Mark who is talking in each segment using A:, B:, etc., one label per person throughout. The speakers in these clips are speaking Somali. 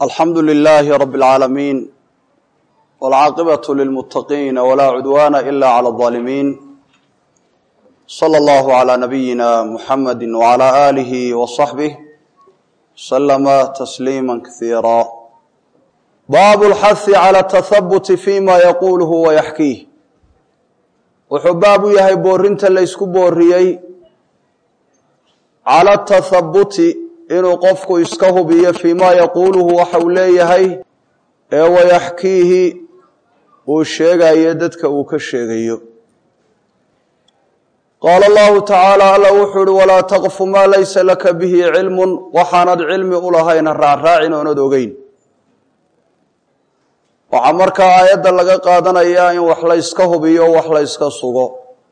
A: alxamdu lilaahi rabi اlcaalamiin wاlcaaqibaة lilmuttaqiina walaa cudwaana ila clى اظaalimiin slى اllahu عlى nabiyina muxamadi wعlى aalihi وصaxbih slama tasliima kasiira baabu اlxahi calى اtahabuti fima yaquluhu wayaxkiih wuxuu baab u yahay boorinta laysku booriyey cala tahabuti inuu qofku iska hubiyo fii ma yaquuluhu waxa uu leeyahay ee wayaxkiihi uu sheegayo dadka uu ka sheegayo qaala allahu tacaala alla wuxuu ihi walaa taqfu maa laysa laka bihi cilmun waxaanad cilmi u lahayna raacraacin oonad ogeyn waxaa markaa aayadda laga qaadanayaa in wax layska hubiyo wax layska sugo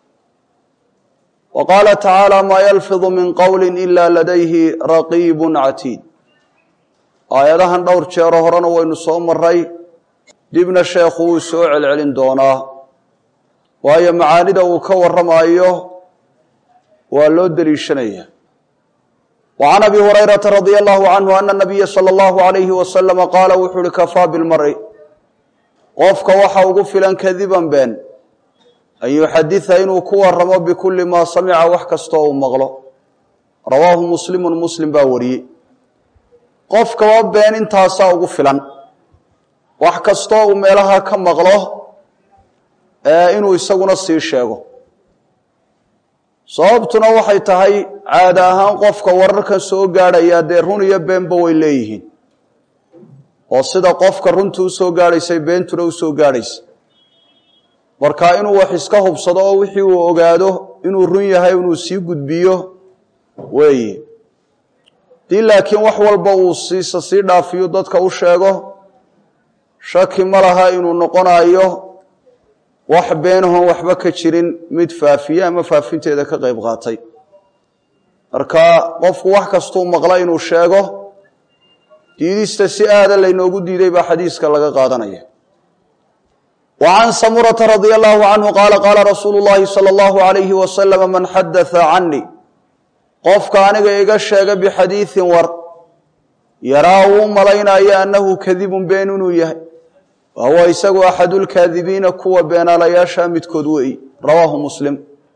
A: wa qaala tacaala maa yalfidu min qowli ila ladayhi raqiibun catiid aayadahan dhowr jeero horena waynu soo maray dibna sheekhu wuu soo celcelin doonaa waayo macaanida uu ka warramayo waa loo deliishanaya wa can abi hurayrata radia allahu canhu ana nabiya sala allahu alayhi wasalama qaala wuxuu uhi kafaa bilmari qofka waxa ugu filan kadiban been an yuxadida inuu ku waramo bikulli maa samica wax kastoo uu maqlo rawaahu muslimun muslim baa wariyey qofkaba been intaasaa ugu filan wax kastoo uu meelaha ka maqlo inuu isaguna sii sheego sababtuna waxay tahay caada ahaan qofka wararkan soo gaadhaya dee run iyo beenba way leeyihiin oo sida qofka runtu usoo gaadhaysay beentuna usoo gaadhaysa marka inuu wax iska hubsado oo wixii uu ogaado inuu run yahay inuu sii gudbiyo weeye dii laakiin wax walba uu siisa sii dhaafiyo dadka u sheego shaki ma laha inuu noqonayo wax beenahoon waxba ka jirin mid faafiye ama faafinteeda ka qayb qaatay marka qofku wax kastuu maqla inuu sheego diidista si aada laynoogu diiday baa xadiiska laga qaadanaya wa can samurata radia allahu canhu qaala qaala rasuulu llahi sala allahu alayhi wasalama man xadatha canii qofka aniga iga sheega bixadiidin war yaraa uu malaynayo annahu kadibun been inuu yahay wa huwa isagu axadu lkaadibiina kuwa beenaalayaasha midkood weey rawaahu muslim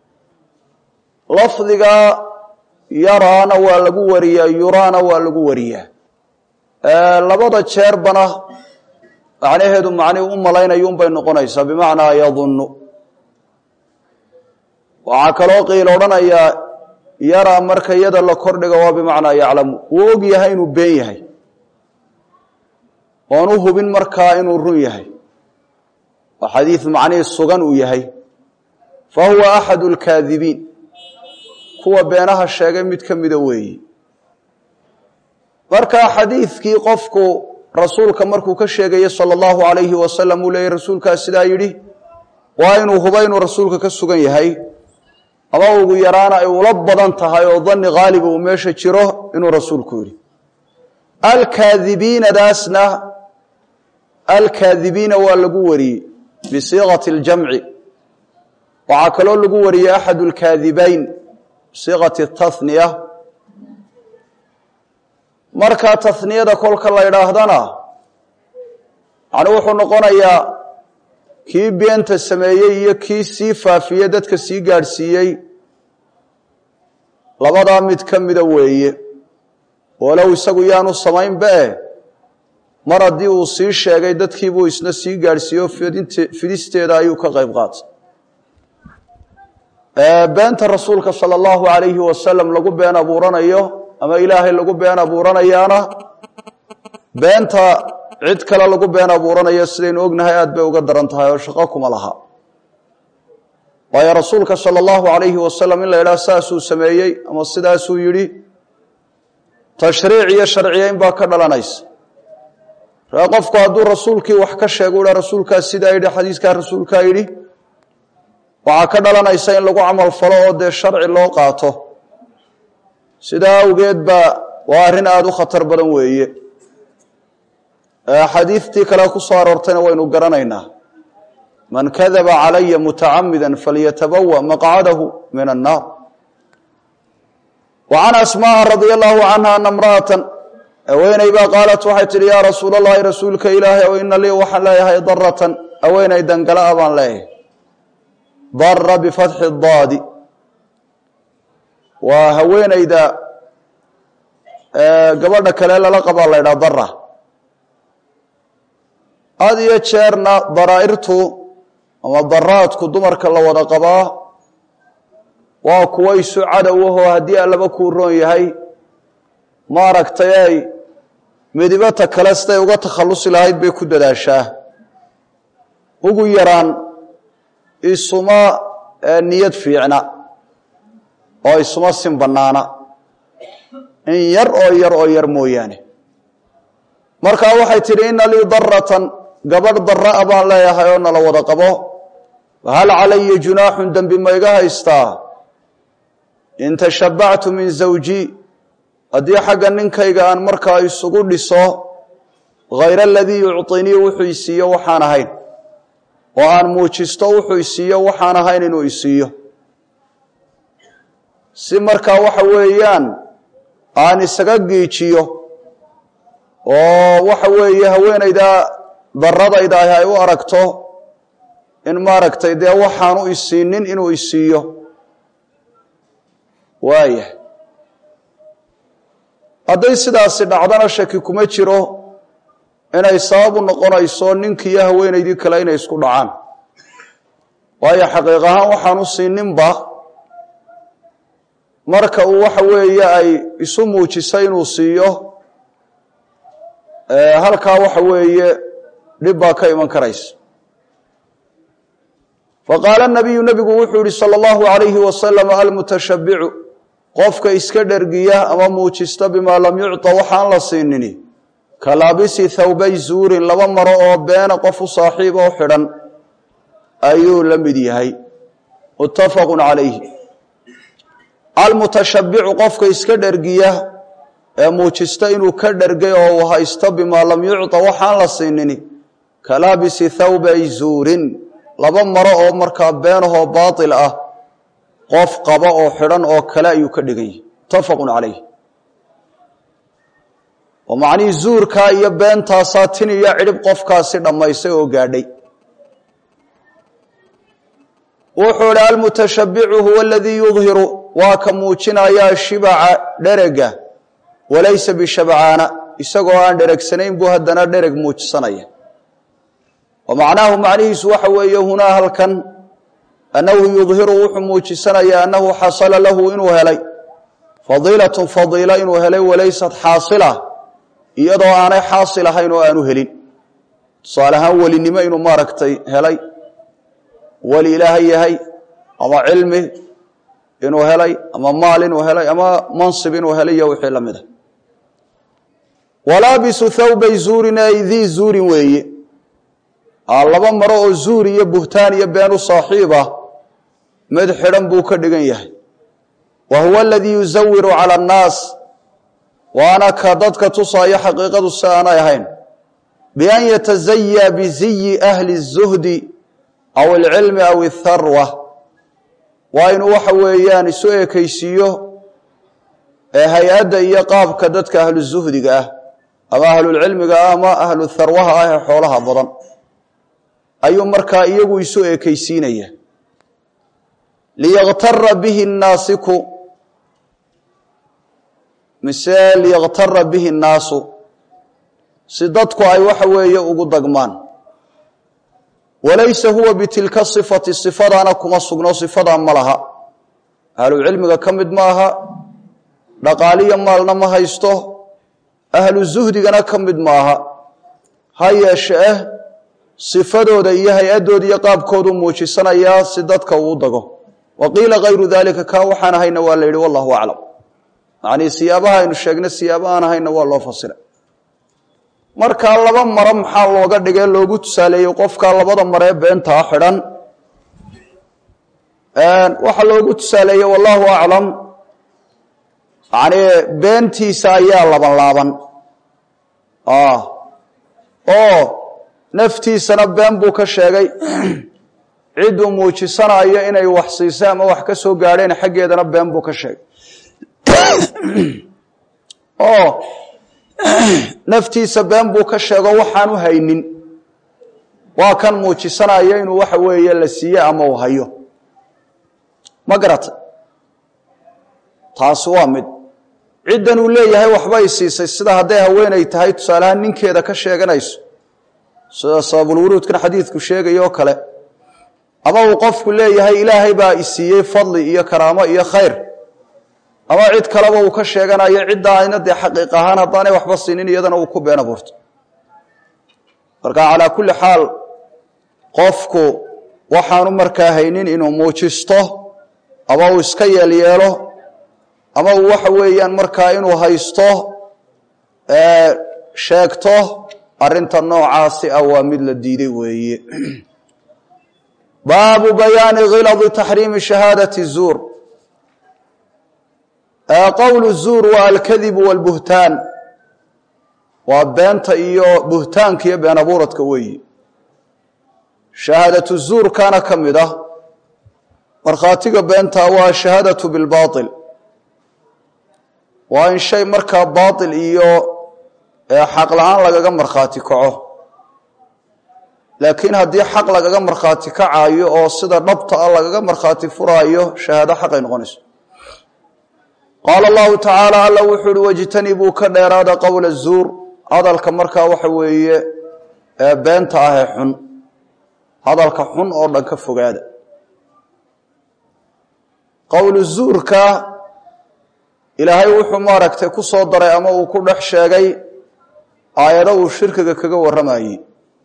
A: lafdiga yaraana waa lagu wariyaa yuraana waa lagu wariyaa labada jeerbana macnaheedu macnihi u malaynayuunbay noqonaysaa bimacnaa yadunnu waxaa kaloo qiil odhanayaa yaraa marka yada la kordhiga waa bimacnaa yaclamu wuu og yahay inuu been yahay oon u hubin markaa inuu run yahay oo xadiid macnihii sugan uu yahay fa huwa axadu lkaadibiin kuwa beenaha sheegay mid ka mida weeyi marka xadiidkii qofku rasuulka markuu ka sheegaya sala allahu alayhi wasalam uu leeyay rasuulkaa sidaa yidhi waa inuu huba inuu rasuulka ka sugan yahay ama ugu yaraana ay ula badan tahay oo danni haaliba uu meesha jiro inuu rasuulku yidhi alkaadibiinadaasna alkaadibiina waa lagu wariyey bisiiqati اljamci waxaa kaloo lagu wariyey axadu lkaadibayn bisiiqati tahniya markaa tahniyada kolka la idhaahdana yani wuxuu noqonayaa kii beenta sameeyey iyo kii sii faafiyey dadka sii gaadhsiiyey labadaa mid ka mida weeye walow isagu yaanu samaynba eh mar haddii uu sii sheegay dadkiibuu isna sii gaadhsiiyo fidisteeda ayuu ka qayb qaatay beenta rasuulka sala allahu alayhi wasalam lagu been abuuranayo ama ilaahay lagu been abuuranayaana beenta cid kale lagu been abuuranayo sidaynu ognahay aad bay uga daran tahay oo shaqo kuma laha waayo rasuulka sala allahu alayhi wasalam in la yidhaha saasuu sameeyey ama sidaasuu yidhi tashriic iyo sharciyeyn baa ka dhalanaysa ree qofku hadduu rasuulkii wax ka sheego u ha rasuulkaa sidaa yidhi xadiiskaa rasuulkaa yidhi waxaa ka dhalanaysa in lagu camal falo oo dee sharci loo qaato sidaa awgeed baa waa arrin aada u khatar badan weeye xadiidtii kale ku soo aroortayna waynu garanaynaa man kadaba calaya mutacamida falyatabawa maqcadahu min annaar wa can asmaaa radia allahu canha ana imra'atan haweeney baa qaalat waxay tidhi yaa rasuul allahi rasuulka ilaahay o ina lii waxaan leeyahay daratan haweeney dangala a baan leeyahay dara bifatxi daadi waa haweeneyda gabadha kale lala qabaa la ydhaha dara had iyo jeerna daraa'irtu ama daraadku dumarka la wada qabaa waa kuwa isu cadow ahoo haddii allaba kuu roon yahay maaragtay ay midibata kale siday uga takhallusi lahayd bay ku dadaashaa ugu yaraan isuma niyad fiicna oo isuma sin bannaana in yar oo yar oo yar mooyaane markaa waxay tidhi ina lii daratan gabadh dara-a baan leeyahay oo nala wada qabo hal calaya junaaxun dembi ma iga haystaa in tashabbactu min zawji haddii xagga ninkayga aan markaa isugu dhiso hayra aladii yucطinii wuxuu isiiyo waxaan ahayn oo aan muujisto wuxuu isiiyo waxaan ahayn inuu isiiyo si markaa waxa weeyaan aan isaga giijiyo oo waxa weeye haweenayda daradayda ah ay u aragto in maaragtay dee waxaanu isiinin inuu isiiyo waayah hadday sidaasi dhacdana shaki kuma jiro inay sabab u noqonayso ninkiiyo haweenaydii kale inay isku dhacaan waayo xaqiiq ahaan waxaanu siininba marka uu waxa weeye ay isu muujisay inuu siiyo halkaa waxa weeye dhib baa ka iman karaysa faqaala nabiyu nebigu wuxuu yihi salى اllahu alayhi wasalam almutashabicu qofka iska dhergiya ama muujista bimaa lam yucطa waxaan la siinini kalaabisi thawbay zuurin laba maro oo beena qof u saaxiib oo xidhan ayuu la mid yahay muttafaqu calayhi almutashabicu qofka iska dhergiya ee muujista inuu ka dhergay oo uu haysto bimaa lam yucطa waxaan la siinini kalaabisi thawbay zuurin laba maro oo markaa beenahoo baatil ah qof qaba oo xidhan oo kale ayuu ka dhigan yahay muttafaqun calayh oo macnihii zuurkaa iyo beentaasaa tin iyo cidhib qofkaasi dhammaysay oo gaadhay wuxuu idhi almutashabicu huwa aladii yudhiru waa ka muujinayaa shibaca dherega walaysa bishabcaana isagoo aan dheregsanayn buu haddana dhereg muujisanaya wa macnaahu macnihiisu waxa weeye hunaa halkan annahu yudhiru wuxuu muujisanayaa annahu xasala lahu inuu helay fadiilatun fadiila inuu helay walaysat xaasila iyadoo aanay xaasil ahayn oo aanu helin tusaale ahaan welinimo inuu maaragtay helay weli ilaahay yahay ama cilmi inuu helay ama maal inuu helay ama mansib inuu helay iyo wixii la mid a walaabisu thawbay zuurin ay dii zuurin weeye laba maro oo zuur iyo buhtaan iyo been u saaxiib ah mid xidhan buu ka dhigan yahay wa huwa aladii yusawiru cala annaas waana ka dadka tusaayo xaqiiqadu si aanay ahayn bian yatazayaa biziyi ahli الzuhdi aw alcilmi aw atharwa waa inuu waxa weeyaan isu ekaysiiyo ee hay-adda iyo qaabka dadka ahlu zuhdiga ah ama ahlulcilmiga ah ama ahlu tharwaha ah ee xoolaha badan ayuu markaa iyagu isu ekaysiinaya liyaktara bihi nnaasiku mise liyaktara bihi nnaasu si dadku ay waxa weeye ugu dagmaan walaysa huwa bitilka sifati sifadaana kuma sugno sifadaa ma laha ahlucilmiga ka mid ma aha dhaqaaliyo maalna ma haysto ahlu zuhdigana ka mid ma aha ha yeeshe eh sifadooda iyo hay-addooda iyo qaabkoodu muujisanayaa si dadka uu dago wa qiila kayru dalika kaa waxaan ahayna waa la yidhi wallahu aclam macnii siyaabaha aynu sheegnay siyaaba aan ahayna waa loo fasiray markaa laba maro maxaa looga dhigay loogu tusaaleeyey qofkaa labada maree beentaa xidhan waxaa loogu tusaaleeyey wallahu aclam yani beentiisa ayaa laban laaban oo naftiisana been buu ka sheegay cidduu muujisanayo inay wax siisay ama wax ka soo gaadheen xaggeedana been buu ka sheegay oo naftiisa been buu ka sheego waxaanu haynin waa kan muujisanaya inuu waxa weeye la siiye ama uu hayo ma garata taasi waa mid ciddan uu leeyahay waxbay siisay sida hadday haweenay tahay tusaalehaan ninkeeda ka sheeganayso sida sababulwuruudkan xadiidku sheegaya oo kale ama uu qofku leeyahay ilaahay baa isiiyey fadli iyo karaamo iyo khayr ama cid kaleba uu ka sheeganayo cidda ayna dee xaqiiq ahaan haddaanay waxba siinin iyadana uu ku been abuurto marka calaa kulli xaal qofku waxaanu markaa haynin inuu muujisto ama uu iska yeelyeelo ama uu waxa weeyaan markaa inuu haysto sheegto arrinta noocaasi ah waa mid la diiday weeye baabu bayaani khiladi taxriimi shahaadati zuur qowlu zuur waa alkadibu walbuhtaan waa beenta iyo buhtaanka iyo been abuuradka weeyi shahaadatu zuurkaana ka mid ah markhaatiga beenta waa shahaadatu bilbaail waa in shay markaa baail iyo xaq la-aan lagaga markhaati kaco laakiin haddii xaq lagaga markhaati kacayo oo sida dhabta ah lagaga markhaati furaayo shahaado xaqay noqonayso qaala allahu tacaala alla wuxuu uhi wajtanibuu ka dheeraada qowla zuur hadalka markaa waxa weeye beenta ah ee xun hadalka xun oo dhan ka fogaada qowlu zuurka ilaahay wuxuu maaragtay ku soo daray ama uu ku dhex sheegay aayado uu shirkiga kaga warramayey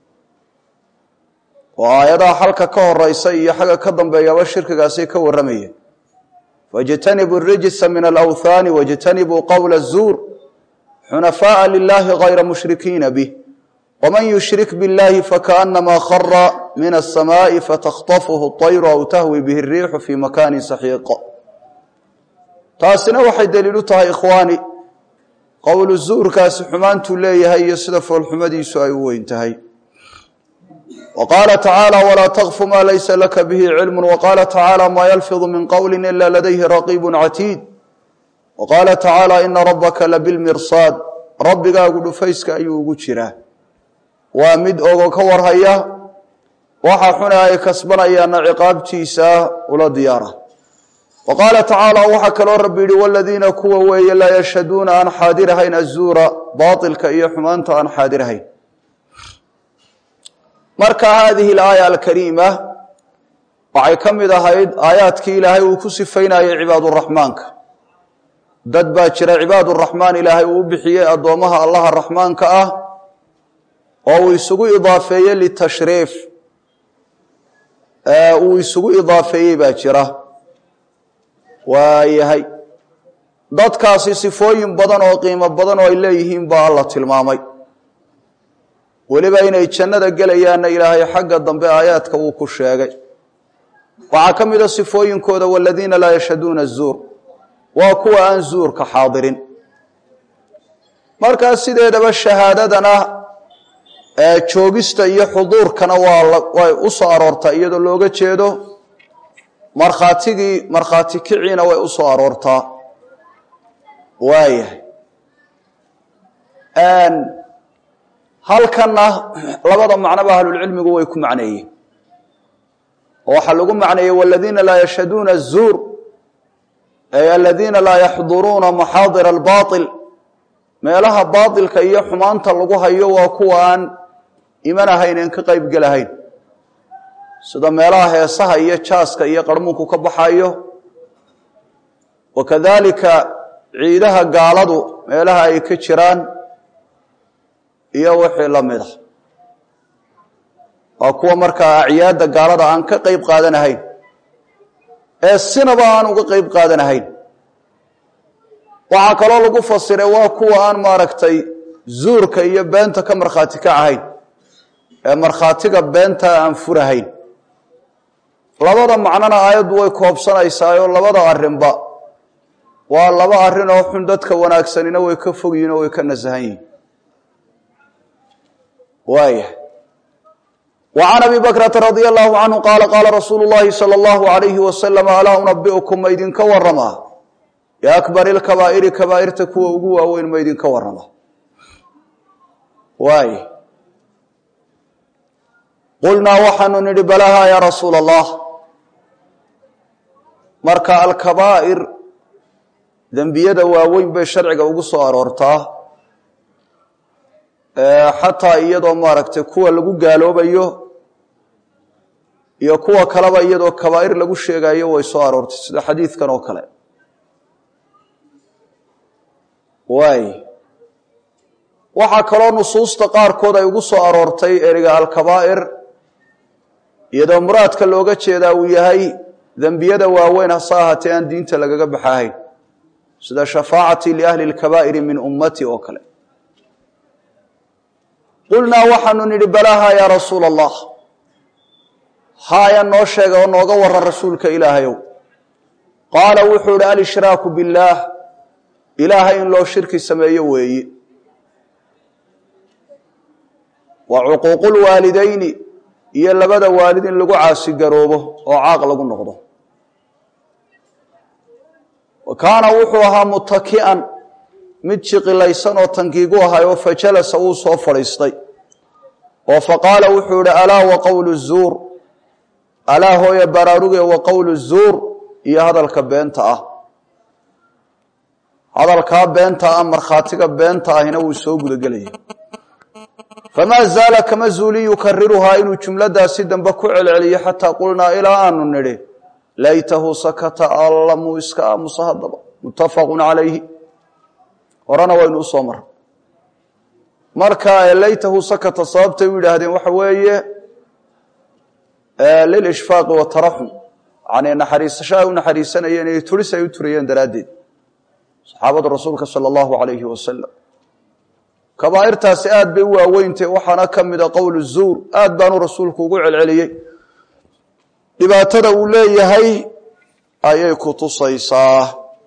A: oo aayadaha xalka ka horeysa iyo xagga ka dambeeyaba shirkigaasay ka warramayeen faاjtanibuu rijsa min alawhaani wاjtanibuu qowla الzuur xunafaءa lilahi غayra mushrikiina bih wman yushrik biاllahi fakaأnama khara min الsamaaءi fatakطafhu الطayru aw tahwi bih الriixu fi makani saxiiq taasina waxay daliil u tahay ikhwaani qowlu zuurkaasi xumaantuu leeyahay iyo sida foolxumadiisu ay u weyn tahay wa qaala tacaala walaa takfu maa laysa laka bihi cilmu wa qaala tacaala maa yalfidu min qowli ila ladayhi raqiibu catiid wa qaala tacaala ina rabbaka labilmirsaad rabbigaagu dhufayska ayuu ugu jiraa waa mid ogo ka warhaya waxa xune ay kasbanayaana ciqaabtiisa ula diyaara wa qaala tacaala waxaa kaloo rabbi yihi waladiina kuwa weeye laa yashhaduuna aan xaadirahayn azuura baailka iyo xumaanta aan xaadirahayn marka haadihi alaaya alkariima waxay ka mid ahayd aayaadkii ilaahay uu ku sifaynayay cibaaduraxmaanka dad baa jira cibaaduraxmaan ilaahay uu u bixiyey addoommaha allaha raxmaanka ah oo uu isugu idaafeeyey litashriif uu isugu idaafeeyey baa jira waayahay dadkaasi sifooyin badan oo qiimo badan oo ay leeyihiin baa alla tilmaamay weliba inay jannada gelayaanna ilaahay xagga dambe aayaadka uu ku sheegay waxaa ka mid a sifooyinkooda waladiina laa yashhaduuna zuur waa kuwa aan zuurka xaadirin markaa sideedaba shahaadadana joogista iyo xuduurkana waa way u soo aroortaa iyadoo looga jeedo markhaatigii markhaati kiciina way u soo aroortaa waayahay halkanna labada macnoba ahlulcilmigu way ku macneeyeen oo waxaa lagu macneeyey waladiina laa yashhaduuna azuur ay aladiina laa yaxduruuna maxaadira albaail meelaha baailka iyo xumaanta lagu hayo waa kuwa aan iman ahayn en ka qayb gelahayn sida meelaha heesaha iyo jaaska iyo qarmuunku ka baxayo wa kadalika ciidaha gaaladu meelaha ay ka jiraan iyo wixii la mid a waa kuwa markaa acyaadda gaalada aan ka qayb qaadanahayn ee sinaba aan uga qayb qaadanahayn waxaa kaloo lagu fasiray waa kuwa aan maaragtay zuurka iyo beenta ka markhaati ka ahayn ee markhaatiga beenta aan furahayn labada macnona aayaddu way koobsanaysaayoo labada arrinba waa laba arrin oo xun dadka wanaagsanina way ka fog yihin oo way ka nasahan yihin waaya وعn abi bakrata radي الlahu canhu qaala qaala rasuulu اllahi salى اllahu عalayhi wasalam alaa unabiئukum ma idinka waramaa biakbar اlkabaa'iri kabaa'irta kuwa ugu waaweyn ma idinka warama waay qulnaa waxaanu nidhi balahaa yaa rasuula allah marka alkabaa'ir dembiyada waaweyn bay sharciga ugu soo aroortaa xataa iyadoo maaragtay kuwa lagu gaaloobayo iyo kuwa kaleba iyadoo kabaa'ir lagu sheegayo way soo aroortay sida xadiidkan oo kale waay waxaa kaloo nusuusta qaarkood ay ugu soo aroortay eriga alkabaa'ir iyadoo muraadka looga jeedaa uu yahay dembiyada waaweyn hase ahaatee aan diinta lagaga baxahayn sida shafaacatii liahli lkabaa'iri min ummati oo kale qulnaa waxaanu nidhi balaaha yaa rasuula allah haaya noo sheega oo nooga waran rasuulka ilaahayow qaala wuxuu ihi alshraaku billaah ilaahay in loo shirki sameeyo weeye wa cuquuqulwaalidayni iyo labada waalid in lagu caasigaroobo oo caaq lagu noqdo wa kaana wuxuu ahaa mutaki'an mid jiqilaysan oo tankiigu ahay oo fajalasa wuu soo fadhiistay oo faqaala wuxuu ihi alaa wa qowlu zuur alaa hooya baraaruge wa qowlu zuur iyo hadalka beenta ah hadalkaa beenta ah markhaatiga beenta ahina wuu soo gudagelayay famaa zaala kama zuuli yukariruhaa inuu jumladaasi dambe ku celceliyo xataa qulnaa ilaa aanu nidhi laytahu sakata alla muu iska aamusa haddaba muttafaqun calayhi horena waynu usoo marray marka laytahu sakata sababtay u yidhaahdeen waxa weeye lilishfaaqi wataraxum yani naxariisasho ay u naxariisanayeen iyo turis ay u turayeen daraaddeed saxaabada rasuulka sala allahu alayhi wasalam kabaa'irtaasi aad bay u waaweyntay waxaana ka mida qowlu zuur aad baanu rasuulku ugu celceliyey dhibaatada uu leeyahay ayay ku tusaysaa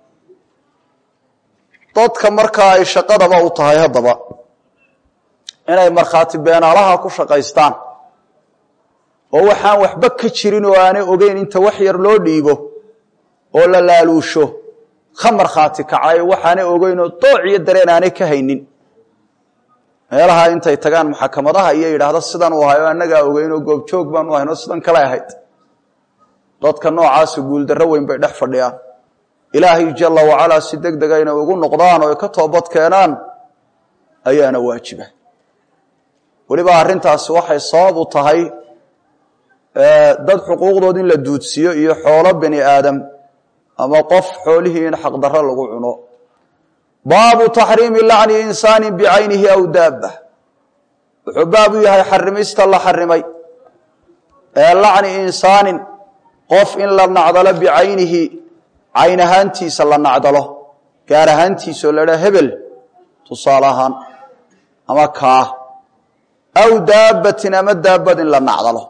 A: dadka markaa ay shaqadaba u tahay haddaba inay markhaati beenaalaha ku shaqaystaan oo waxaan waxba ka jirin oo aanay ogeyn inta wax yar loo dhiibo oo la laaluusho ka markhaati kacayo waxaanay ogeynoo dooc iyo dareen aanay ka haynin meelaha intay tagaan maxakamadaha iyo yidhaahda sidan u ahay oo annagaa ogeynoo goobjoog baanu ahayn oo sidan kale ahayd dadka noocaasi guuldarro weyn bay dhex fadhiyaan ilaahay jalla wacalaa si deg dega inay ugu noqdaan oo ay ka toobad keenaan ayaana waajiba weliba arrintaasi waxay sabab u tahay dad xuquuqdood in la duudsiyo iyo xoolo bani aadam ama qof xoolihii in xaqdarro lagu cuno baabu taxriimi lacni insaani bicaynihi aw daaba wuxuu baab u yahay xarimista la xarimay ee lacni insaanin qof in la nacdalo bicaynihi cayn ahaantiisa la nacdalo gaar ahaantiisa oo la dhaa hebel tusaale ahaan ama kaa aw daabbatin ama daabad in la nacdalo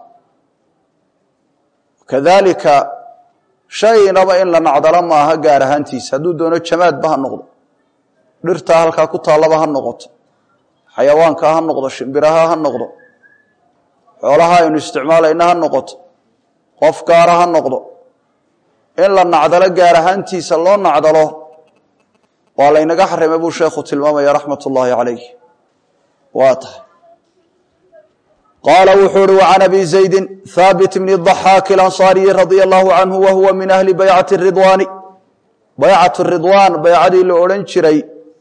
A: kadalika shaynaba in la nacdalo maaha gaar ahaantiisa hadduu doono jamaadba ha noqdo dhirtaa halkaa ku taallaba ha noqoto xayawaanka ha noqdo shimbiraha ha noqdo xoolaha aynu isticmaalayna ha noqoto qof gaara ha noqdo in la nacdalo gaar ahaantiisa loo nacdalo waa laynaga xarimay buu sheekhu tilmaamaya raxmat ullaahi calayh waa tahay qaala wuxuu uhi وعan abi زaydi haabit bn الضaxaaki اlanصaariyi radيa اllahu canhu wa huwa min ahli baycati الridwaani baycat الridwaan baycadii la odhan jiray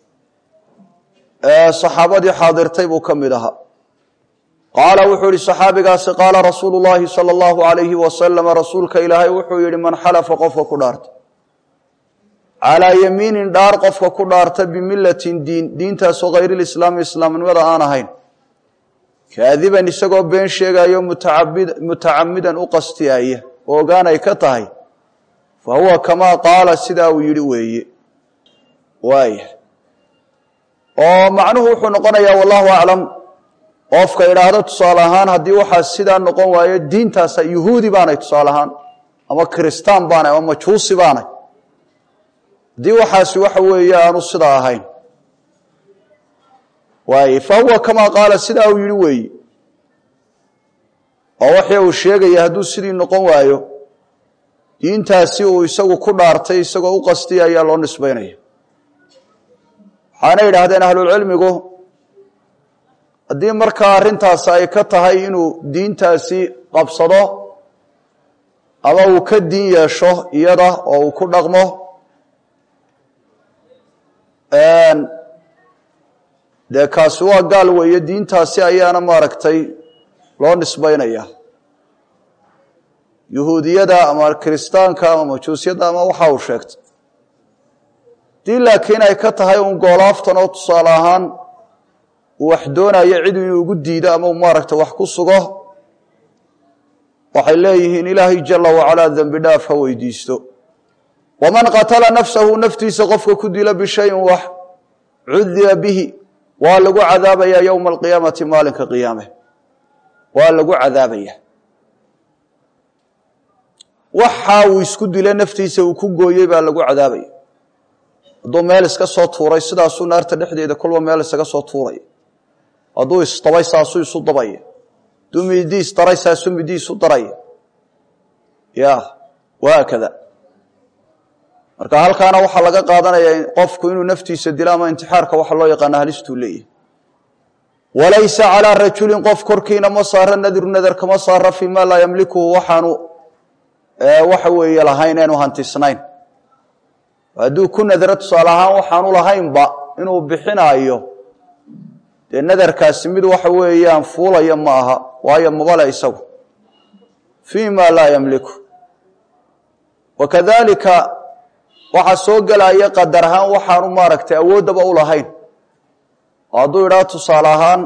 A: ee saxaabadii xaadirtay buu ka mid ahaa qaala wuxuu yihi saxaabigaasi qaala rasuulu اllahi salى اllahu عalayhi wasalam rasuulka ilaahay wuxuu yihi man xalafa qofka ku dhaarta calىa yamiinin dhaar qofka ku dhaarta bimilatin diin diintaasoo hayr اlislaami islaamnimada aan ahayn kaadiban isagoo been sheegayo mutacamidan u qastiyaya oo ogaanay ka tahay fa huwa kamaa qaala sidaa uu yidhi weeye waaya oo macnuhu wuxuu noqonayaa wallahu aclam qofka idhaahdo tusaale ahaan haddii waxaa sidaa noqon waayo diintaasa yuhuudi baanay tusaale ahaan ama kiristaan baanay ama majuusi baanay haddii waxaasi waxa weeye aanu sidaa ahayn waay fa huwa kamaa qaala sidaa uu yihi weeye oo waxii uu sheegaya hadduu sidii noqon waayo diintaasi uu isagu ku dhaartay isagoo u qastiya ayaa loo nisbaynaya waxaana yidhaahdeen ahlulcilmigu haddii markaa arrintaasi ay ka tahay inuu diintaasi qabsado ama uu ka diin yeesho iyada oo uu ku dhaqmo dee kaasi waa gaal weeye diintaasi ayaana maaragtay loo nisbaynaya yuhuudiyada ama kiristaanka ama majuusyada ama waxa uu sheegtay dii laakiin ay ka tahay un goolaaftan oo tusaale ahaan uu wax doonayo cid inuu ugu diido ama uu maaragtay wax ku sugo waxay leeyihiin ilaahay jala wacalaa dembi dhaaf ha weydiisto waman qatala nafsahu naftiisa qofka ku dila bishayin wax cudiba bihi waa lagu cadaabayaa yowma alqiyaamati maalinka qiyaame waa lagu cadaabaya waxa uu isku dila naftiisa uu ku gooyey baa lagu cadaabaya hadduu meel iska soo tuuray sidaasuu naarta dhexdeeda kolba meel isaga soo tuuraya hadduu isdabay saasuu isu dabaya hadduu midi isdaray saasuu midi isu daraya ya wahaakada marka halkaana waxaa laga qaadanaya qofku inuu naftiisa dilo ama intixaarka waxa loo yaqaana halistuu leeyahy walaysa calaa rajulin qof korkiina ma saara nadru nadar kama saara fii ma laa yamlikuhu waxaanu waxa weeye lahayn eenu hantisnayn hadduu ku nadro tusaale ahaan waxaanu lahaynba inuu bixinaayo dee nadarkaasi mid waxa weeyaan fuulaya ma aha waayo mabale isagu fii ma laa yamliku wakadalika waxaa soo gelaya qadar ahaan waxaanu maaragtay awooddaba u lahayn oo hadduu idhaa tusaale ahaan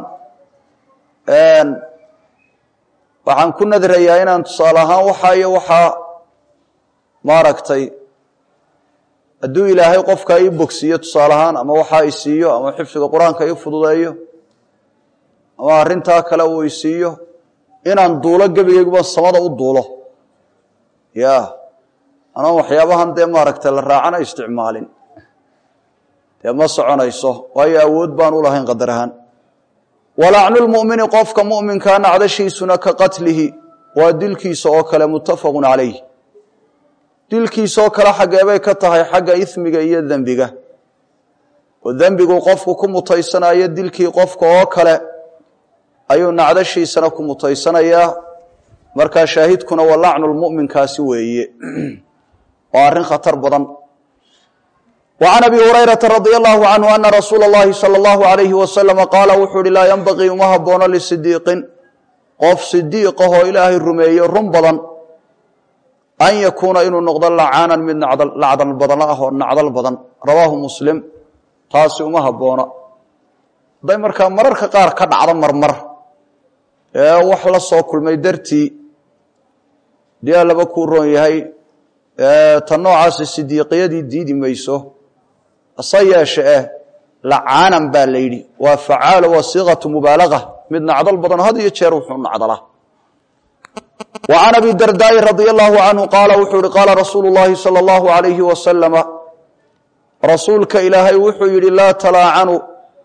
A: waxaan ku nadrayaa inaan tusaale ahaan waxaa iyo waxaa maaragtay hadduu ilaahay qofka ii bogsiiyo tusaale ahaan ama waxaa i siiyo ama xifdiga qur-aanka ii fududeeyo ama arrintaa kale uu i siiyo inaan duulo gebigayguba samada u duulo ya anoon waxyaabahan dee maaragtay la raacana isticmaalin dee ma soconayso waayo awood baan u lahayn qadar ahaan walacnu lmu'mini qofka mu'minkaa nacdashiisuna ka qatlihi waa dilkiisa oo kale muttafaqun calayh dilkiisaoo kale xaggeebay ka tahay xagga ismiga iyo dembiga oo dembigu qofku ku mutaysanayo dilkii qofka oo kale ayuu nacdashiisana ku mutaysanayaa markaa shaahidkuna waa lacnu lmu'minkaasi weeye waa arrin khatar badan wa can abi hurayrata radia allahu canhu ana rasuula اllahi salى اllahu alayhi wasalama qaala wuxuu uhi laa yanbagii uma haboono lisidiiqin qof sidiiqahoo ilaahay rumeeye run badan an yakuuna inuu noqdo lacaanan mid lacdal badan ah oo nacdal badan rawaahu muslim taasi uma haboono hadday markaa mararka qaar ka dhacdo marmar ee wax la soo kulmay dartii dee laba kuu roon yahay ta noocaasi sidiiqiyadii diidi mayso hase yeeshe eh lacaanan baa la yidhi waa facaalo waa siiqatu mubaalaga mid nacdal badan had iyo jeer wuxuu nacdalaa wa can abi dardaa'i radia allahu canhu qaala wuxuu yihi qaala rasuulu llahi sala allahu alayhi wasalama rasuulka ilaahay wuxuu yidhi laa talaacanu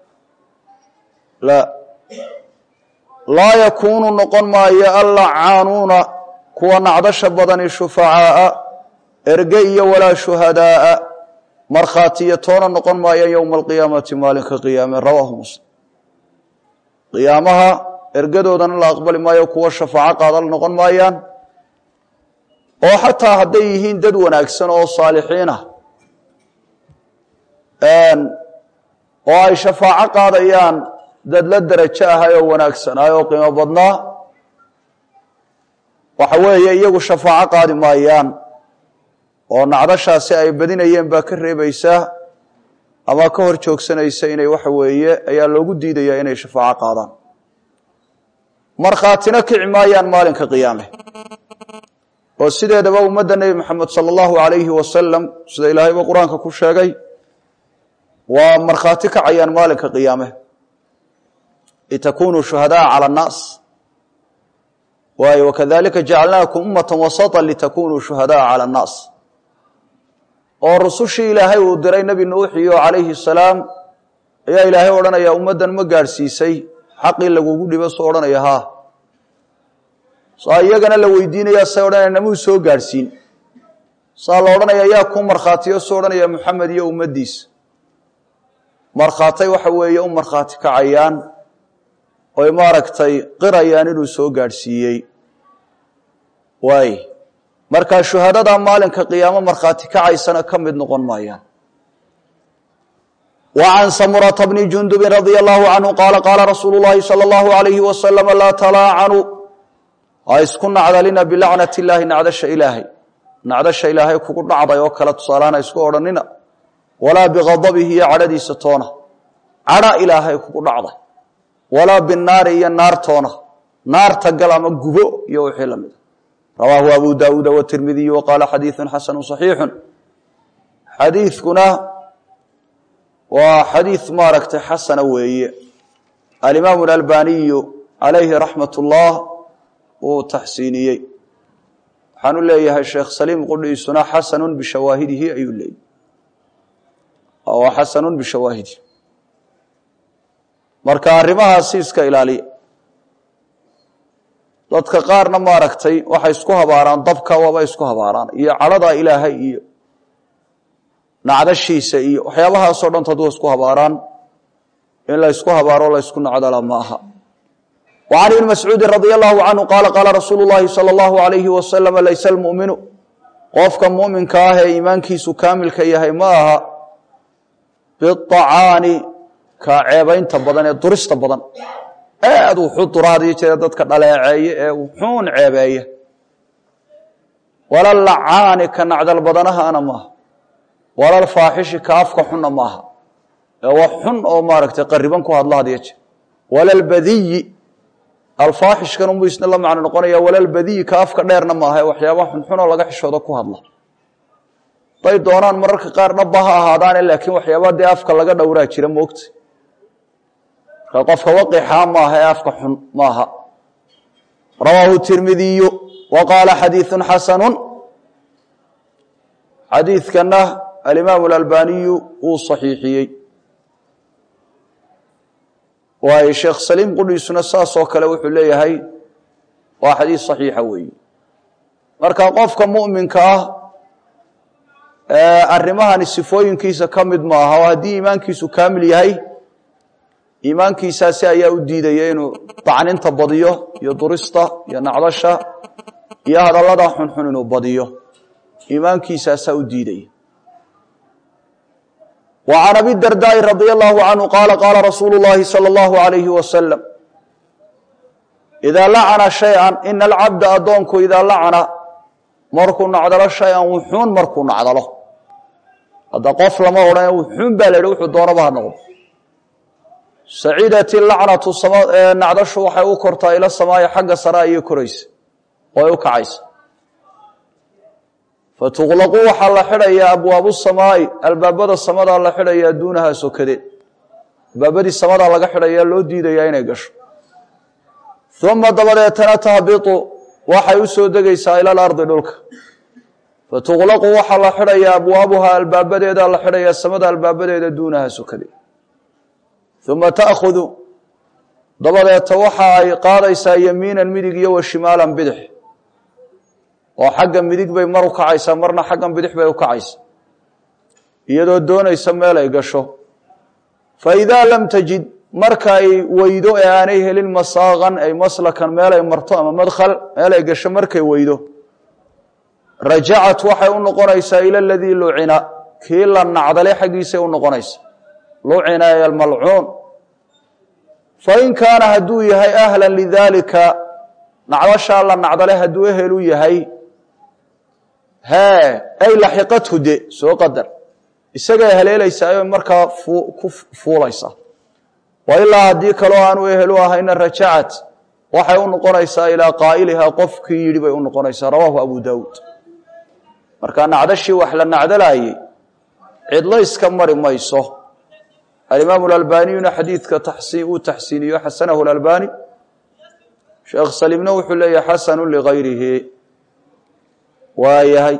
A: laa yakuunu noqon maayo allacaanuuna kuwa nacdasha badani shufacaa'a erge iyo walaa shuhadaa'a markhaatiyo toona noqon maayaan yowma alqiyaamati maalinka qiyaame rawaahu muslim qiyaamaha ergadoodana la aqbali maayo kuwa shafaaco qaadal noqon maayaan oo xataa hadday yihiin dad wanaagsan oo saalixiin ah oo ay shafaaco qaadayaan dad la derajo ahay oo wanaagsanay oo qiimo badnaa waxa weeye iyagu shafaaco qaadi maayaan oo nacdashaasi ay badinayeen baa ka reebaysaa ama ka hor joogsanaysa inay waxa weeye ayaa loogu diidayaa inay shafaaco qaadaan markhaatina kici maayaan maalinka qiyaame oo sideedaba ummadda nebi moxamed sala allahu alayhi wasalam sida ilaahayba qur-aanka ku sheegay waa markhaati kacayaan maalinka qiyaame litakunuu shuhadaa cala annaas waayo wakadalika jacalnaakum ummata wasata litakunuu shuhadaa cala annaas oo rusushii ilaahay uu diray nebi nuuxiyo calayhi salaam ayaa ilaahay odhanaya ummaddan ma gaadhsiisay xaqii lagugu dhibo soo odhanaya haa saa iyagana la weydiinaya say odhanaya namuu soo gaadhsiin saa la odhanaya yaa kuu markhaatiyo soo odhanaya moxamed iyo ummaddiisa markhaatay waxa weeye u markhaati kacayaan oy maaragtay qirayaan inuu soo gaadhsiiyey waay markaa shuhadada maalinka qiyaamo markhaati kacaysana ka mid noqon maayaan wa can samurata bni jundubin radia allahu canhu qaala qaala rasuulu llahi sala allahu alayhi wasalama laa talaacanuu ha isku nacdalina bilacnat illaahi nacdasha ilaahay nacdasha ilaahay kugu dhacday oo kale tusaalaana isku odhanina walaa bighadabihi iyo cadhadiisa toona cadha ilaahay kugu dhacday walaa binaari iyo naartoona naarta gal ama gubo iyo wixii la mida rawaahu abu daawuuda watirmidiyu wa qaala xadiiثu xasanu صaxiixu xadiidkuna waa xadiid maaragtay xasana weeye alimaamu اlalbaniyu calayhi raxmat اllah uu taxsiiniyey waxaanu leeyahay sheekh saliim qudhiisuna xasanu bishawaahidihi ayuu leeyay waa xasanu bishawaahidihi marka arrimahaasi iska ilaaliya dadka qaarna maaragtay waxay isku habaaraan dabka waaba isku habaaraan iyo cadhada ilaahay iyo nacdashiisa iyo waxyaabahaasoo dhan hadduu isku habaaraan in la ysku habaaro la ysku nacdala ma aha wa can ibni mascuudin radia allahu canhu qaala qaala rasuulu llahi sala allahu alayhi wasalam laysa almu'minu qofka mu'minka ah ee iimaankiisu kaamilka yahay ma aha biacaani ka ceebaynta badan ee durista badan aad wuxuu duraadiyo jira dadka dhaleeceeye ee wuxuun ceebeeya wala lacaani ka nacdal badanahaana maaha wala lfaaxishi ka afka xunna maaha ee wax xun oo maaragtay qariban ku hadla hadiyo jeer wala lbadiyi alfaaxishkan unbuu isna la macno noqonaya wala lbadiyi ka afka dheerna maaha ee waxyaaba xunxunoo laga xishoodo ku hadla haday doonaan mararka qaar dhabba ha ahaadaane laakiin waxyaaba dee afka laga dhowraa jira moogta marka qofka waqixaa maaha ee afka xun maaha rawaahu tirmidiyu wa qaala xadiiثu xasanu xadiidkana alimaamu اlalbaniyu wuu صaxiixiyey waayo sheekh saliim qudhiisuna saasoo kale wuxuu leeyahay waa xadiis صaxiixa weeye marka qofka muminka ah arrimahani sifooyinkiisa ka mid maaha oo haddii iimaankiisu kaamil yahay iimaankiisaasi ayaa u diidaya inuu dacninta badiyo iyo durista iyo nacdasha iyo hadallada xunxun inuu badiyo iimaankiisaasaa u diidaya wa can abi dardaai radia allahu canhu qaala qaala rasuulu llahi salى اllahu alayhi wasalam idaa lacana shayئa ina alcabda addoonku idaa lacana markuu nacdalo shay-an wuxuun markuu nacdalo hadda qof lama odhan wuxuun baa la yidhi wuxuu doonaba ha noqdo saciidat ilacnatu nacdashu waxay u kortaa ila samaaya xagga sare ayay koraysa oo ay u kacaysa fatuqlaqu waxaa la xidhayaa abwaabu samaai albaabada samadaa la xidhayaa duunahaa sokadeed albaabadii samadaa laga xidhayaa loo diidayaa inay gasho uma dabadeetana tahbitu waxay u soo degaysaa ila alardi dhulka fatuqlaqu waxaa la xidhayaa abwaabuhaa albaabadeedaa la xidhayaa samada albaabadeeda duunahaa sokadeed uma taأkhudu dabadeeta waxa ay qaadaysaa yamiinan midig iyo wa shimaalan bidix oo xagga midig bay mar u kacaysaa marna xaggan bidix bay u kacaysaa iyadoo doonaysa meel ay gasho faidaa lam tajid marka ay weydo ee aanay helin masaaqan ay maslakan meel ay marto ama madkhal meel ay gasho markay weydo rajacat waxay u noqonaysaa ila aladii lucina kii la nacdale xaggiisay u noqonaysa lucina ay almalcuun fain kaana hadduu yahay ahla lidaalika nacdashaa la nacdale hadduu ehel u yahay hee ay laxiqathu de soo qadar isagay haleelaysaa markaa ku fuulaysaa wa ilaa haddii kaloo aanu ehel u ahayna rajacat waxay u noqonaysaa ilaa qaa'ilihaa qofkii yidhi bay u noqonaysaa rawaahu abu daawuud marka nacdashii wax la nacdalaayey cidlo iska mari mayso alimaamu alalbaniyuna xadiidka uu taxsiiniyo xasanahu lalbani sheekh saliimna wuxuu leeyahay xasanu ligayrihi waayahay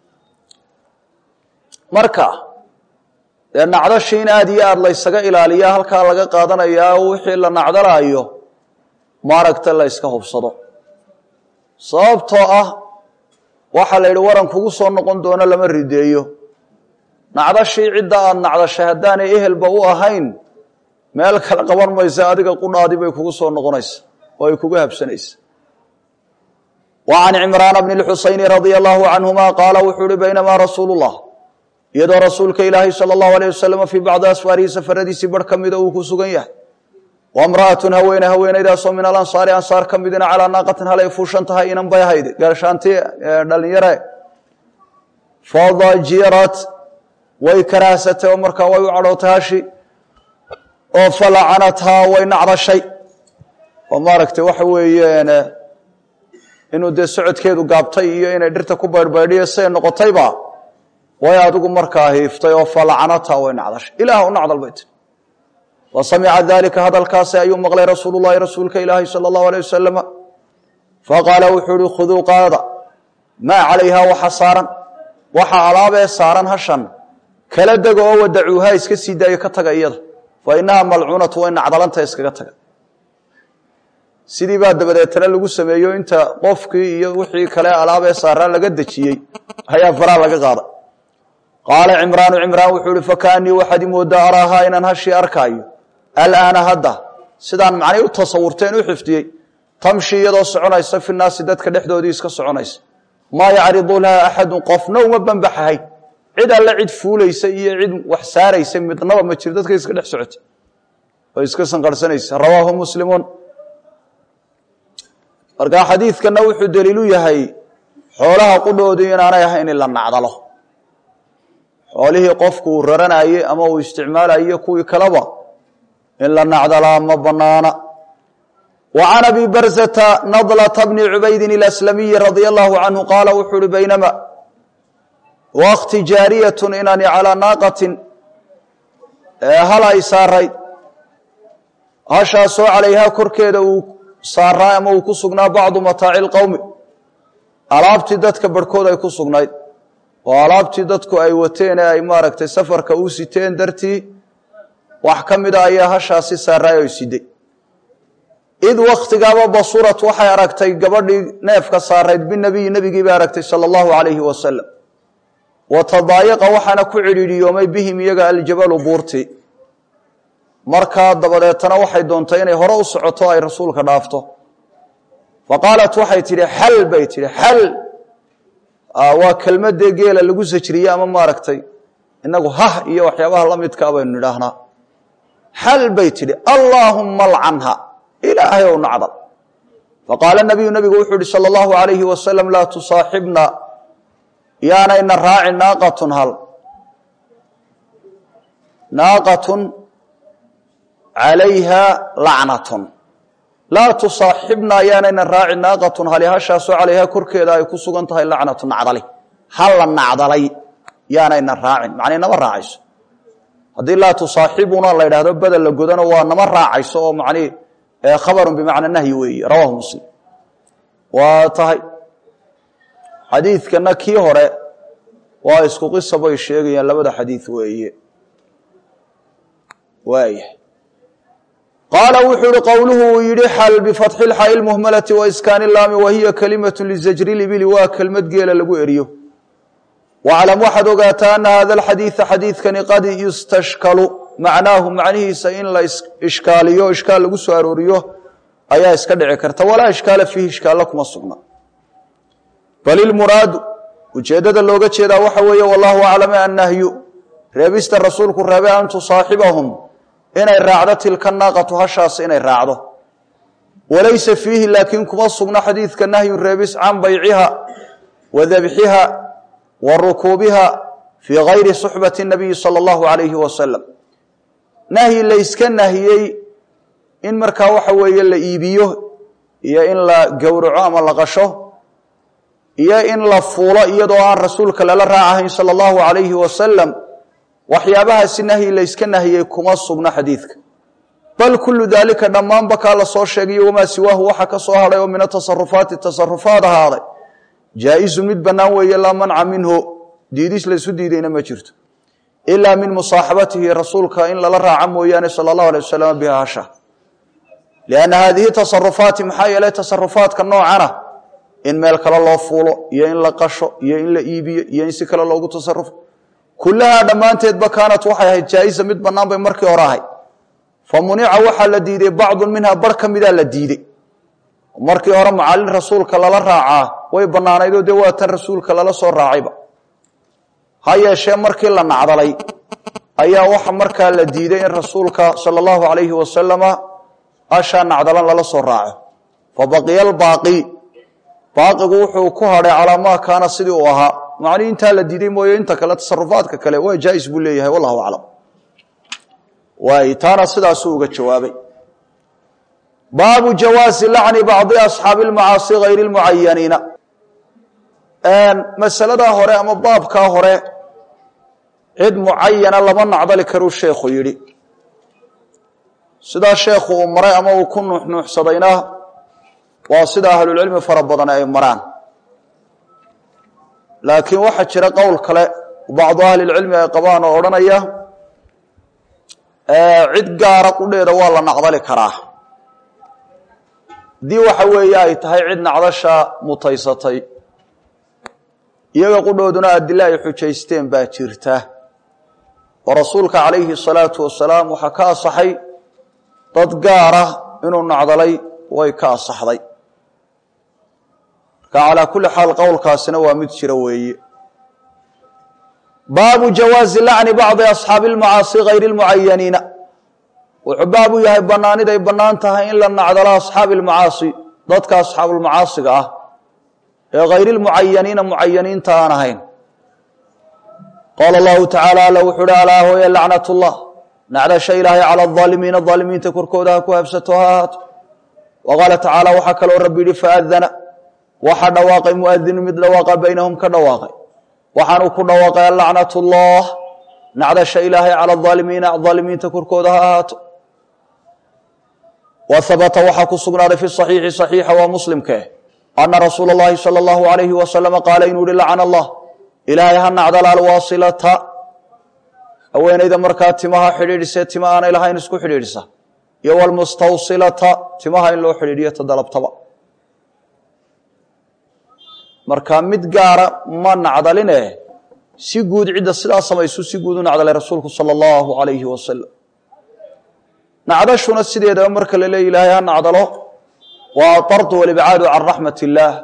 A: marka dee nacdashii in aad iyo aad laysaga ilaaliya halkaa laga qaadanayaa wixii la nacdalaayo maaragta la yska hubsado sababtoo ah waxaa la yidhi waran kugu soo noqon doono lama rideeyo nacdashii cidda aad nacdashay haddaanay ehelba u ahayn meel kale qaban maysa adiga qudhaadii bay kugu soo noqonaysa oo ay kugu habsanaysa wa can cimraana bni lxusayni radia allahu canhuma qaala wuxuu uhi baynamaa rasuulu llah iyadoo rasuulka ilaahay sala allahu alayh wasalama fii bacdi asfaarihi safaradiisii bar ka mida uu ku sugan yahay wa mra'atun haweene haweenaydaasoo min alansaari ansaar ka midina calaa naaqatin halay fuushan tahay inan bay ahayd gaashaanti dhalinyare fadajirat way karaahsatay oo markaa way u cadhootay hashi oo falacanathaa way nacdashay oo maaragtay waxa weeyeen inuu dee socodkeedu gaabtay iyo inay dhirta ku baydhbaydhiyo siday noqotayba way adigu markaa hiiftay oo falacanathaa way nacdashay ilaah u nacdal bay tiri wa samica dalika hadalkaasi ayuu maqlay rasuulu llahi rasuulka ilaahi sala allahu alay wasalama faqaala wuxuu uhi khuduu qaada maa calayhaa waxa saaran waxa alaabee saaran hashan kala dega oo wadacuuha iska sii daayo ka taga iyada fa inaha malcuunatu way nacdalanta iskaga taga sidii baa dabadeetana lagu sameeyo inta qofkii iyo wixii kale alaabee saaraa laga dejiyey ayaa faraa laga qaada qaala cimraanu cimraan wuxuu ihi fakaanii waxaad imoodaa araahaa inaan hashii arkaayo alaana hadda sidaan macnay u tasawurteen u xifdiyey tamshi iyadoo soconaysa fi naasi dadka dhexdoodii iska soconaysa maa yacridu laha axadun qofna uma banbaxahay cid alle cid fuulaysa iyo cid wax saaraysa midnaba ma jiro dadka iska dhex socotay oo iska sanqarhsanaysa rawaahu muslimuun markaa xadiidkana wuxuu daliilu yahay xoolaha qudhoodii inaanay ahayn in la nacdalo xoolihii qofku uu raranayey ama uu isticmaalayo kuwii kaleba in la nacdalaa ma banaana wa can abi barzata nadlata bni cubaydin ilaslamiyi radia allahu canhu qaala wuxuu uhi baynama wakti jaariyatun inani calaa naaqatin hal ay saarayd hashaasoo calayhaa korkeeda uu saaraa ama uu ku sugnaa bacdu mataaci lqowmi alaabtii dadka barhkood ay ku sugnayd oo alaabtii dadku ay wateen ee ay maaragtay safarka u siteen dartii wax ka mida ayaa hashaasi saaraay oo siday id wakhtigaaba basurat waxay aragtay gabadhii neefka saarayd binabiyi nebigii bay aragtay sala allahu calayhi wasalam wa tadaayaqa waxaana ku cidhiidhiyoomay bihim iyaga aljabalu buurti markaa dabadeetana waxay doontay inay hore u socoto ay rasuulka dhaafto fa qaalat waxay tidhi xal bay tidhi xal waa kelmadee geela lagu sajriye ama maaragtay inagu hah iyo waxyaabaha la midkaa baynu nidhaahnaa xal bay tidhi allaahumma alcanha ilaahay ow nacdal faqaala nabiyu nabigu wuxuu ihi sala allahu alayhi wasalam laa tusaaxibna yaanayna raacin naaqatun hal naaqatun calayha lacnatun laa tusaaxibna yaanayna raacin naaqatun hali hashaasoo calayhaa korkeeda ay ku sugan tahay lacnatu nacdali hal la nacdalay yaanayna raacin macnay nama raacayso haddii laa tusaaxibuna la yidhahdo bedel la godano waa nama raacayso oo macnihi khabarun bimacna nahyi weeye rawaahu muslim waa tahay xadiidkana kii hore waa isku qisa bay sheegayaan labada xadiid weeye waaya qaala wuxuu ihi qowluhu uu yidhi xal bifatxi lxaai lmuhmalati waiskaani laami wahiya kalimatu lizajri libili waa kelmad geela lagu eriyo waclam waxaad ogaataa ana hada alxadiida xadiidkani qad yustashkalu macnaahu macnihiisa in la ishkaaliyo ishkaal lagu soo arooriyo ayaa iska dhici karta walaa ishkaala fiihi ishkaalla kuma sugna bal ilmuraadu ujeeddada looga jeedaa waxa weeye wallahu aclame annahyu reebista rasuulku reebe an tusaaxibahum inay raacdo tilka naaqatu hashaas inay raacdo walaysa fiihi laakiin kuma sugna xadiidka nahyu reebis can bayciha wa dabxiha wa rukuubiha fii gayri suxbati nabiyi sala allahu alayhi wasalam nahyi layska nahiyey in markaa waxa weeye la iibiyo iyo in la gowraco ama la qasho iyo in la fuulo iyadoo aan rasuulka lala raacahayn sala allahu alayhi wasalam waxyaabahaasi nahyi layska nahiyey kuma sugna xadiidka bal kullu daalika dhammaanba kaa la soo sheegayo wamaa siwaahu waxa ka soo hadhay oo min atasarufaati tasarufaad ahaaday jaa-isu mid bannaan weeye laa manca minhu diidis laysu diidayna ma jirto ilaa min musaaxabatihi rasuulka in lala raaco mooyaane sala allahu alay wasalam biha hasha lianna haadihi tasarufaati maxaa yeelay tasarufaadka noocana in meel kale loo fuulo iyo in la qasho iyo in la iibiyo iyo in si kale loogu tasarufo kullahaa dhammaanteedba kaanat waxay ahayd jaa-isa mid bannaan bay markii hore ahayd famunica waxaa la diiday bacdu minha bar ka midaa la diidey markii hore macalin rasuulka lala raacaa way bannaanaydoo dee waa tan rasuulka lala soo raacayba ha yeeshee markii la nacdalay ayaa waxa markaa la diiday in rasuulka sala allahu alayhi wasalama ashaa nacdalan lala soo raaco fa baqiya albaaqi baaqigu wuxuu ku hadhay calaa maa kaana sidii uu ahaa macnii intaa la diiday mooye inta kale tasarufaadka kale waa jaais buu leeyahay wallahu aclam waay taana sidaasuu uga jawaabay baabu jawaasi lacni bacdi asxaabi lmacaasi hayri lmucayaniina masaladaa hore ama baabkaa hore cid mucayana lama nacdali karuu sheekhu yidhi sidaa sheekhu uu maray ama uu ku nuuxnuuxsadayna waa sida ahlulcilmi fara badan ay maraan laakiin waxaa jira qowl kale bacdu ahlilcilmi ay qabaan oo odhanaya cid gaara qudheeda waa la nacdali karaa haddii waxa weeye ay tahay cid nacdasha mutaysatay iyaga qudhooduna adile ay xujaysteen baa jirta oo rasuulka calayhi salaatu wasalaam waxaa ka asaxay dad gaara inuu nacdalay way ka asaxday marka calaa kulli xaal qowlkaasina waa mid jira weeye baabu jawaazi lacni bacdi asxaabi lmacaasi hayri lmucayaniina wuxuu baab u yahay bannaaniday bannaan tahay in la nacdalo asxaabi lmacaasi dadka asxaabulmacaasiga ah ee hayri lmucayaniina mucayaniinta aan ahayn qaala allahu tacaala alla wuxuu uhi alaa hooye lacnat llah nacdasha ilaahay cala aalimiina aalimiinta korkooda ha ku habsato ha ahaato wa qaala tacaala waxaa kaloo rabbi yihi faadana waxaa dhawaaqay muadinu mid dhawaaqa baynahum ka dhawaaqay waxaanuu ku dhawaaqay alacnat llah nacdasha ilaahay cala aalimiina aalimiinta korkooda ha ahaato wa habata waxaa ku sugnaaday fi صaxiixi صaxiixa waa muslimkee ana rasuula اllahi salى اllahu alayhi wasalama qaala inuu yihi lacana allah ilaahay ha nacdala alwaasilata haweenayda markaa timaha xidhiidhisee tima aanay lahayn isku xidhiidhisa iyo wlmustawsilata timaha in loo xidhiidhiyo tadalabtaba marka mid gaara ma nacdaline si guud cidda sidaa samaysu si guud u nacdalay rasuulku sala allahu alayhi wasalam nacdashuna sideedaba marka la leeya ilaahay ha nacdalo waa atardu walibcaadu can raxmat illaah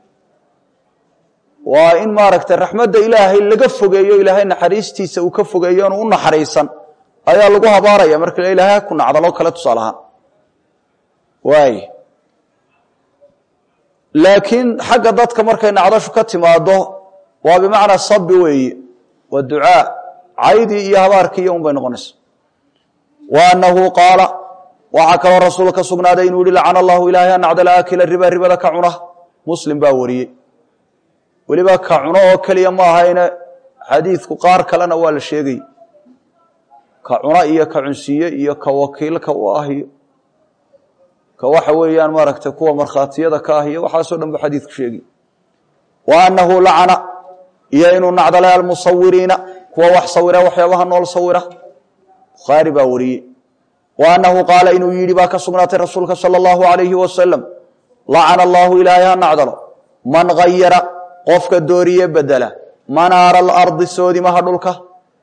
A: waa in maaragtay raxmadda ilaahay laga fogeeyo ilaahay naxariistiisa uu ka fogeeyo inu u naxariisan ayaa lagu habaaraya marka la ilahay ha ku nacdalo kale tusaale ahaan waay laakiin xagga dadka markay nacdashu ka timaado waa bimacnaa sabi weeye waa ducaa caydii iyo habaarkii iyo un bay noqonaysa wa annahu qaala waxaa kaloo rasuul ka sugnaaday inuu yihi lacana allahu ilaahay ha nacdala aakila riba ribada ka cuna muslim baa wariyey weliba ka cuno oo keliya ma ahayne xadiidku qaar kalena waa la sheegay ka cuna iyo ka cunsiye iyo ka wakiilka u ah iyo ka waxa weeyaan maaragtay kuwa markhaatiyada ka ah iyo waxaasoo dhan bu xadiidku sheegi wa annahu lacana iyo inuu nacdalay almusawiriina kuwa wax sawira waxyaabaha nool sawira bukhaari baa wariyey wa annahu qaala inuu yidhi baa ka sugnaatay rasuulka sala allahu alayhi wasalam lacana allahu ilaahay ha nacdalo man hayara qofka dooriye bedela manaara alardi soodimaha dhulka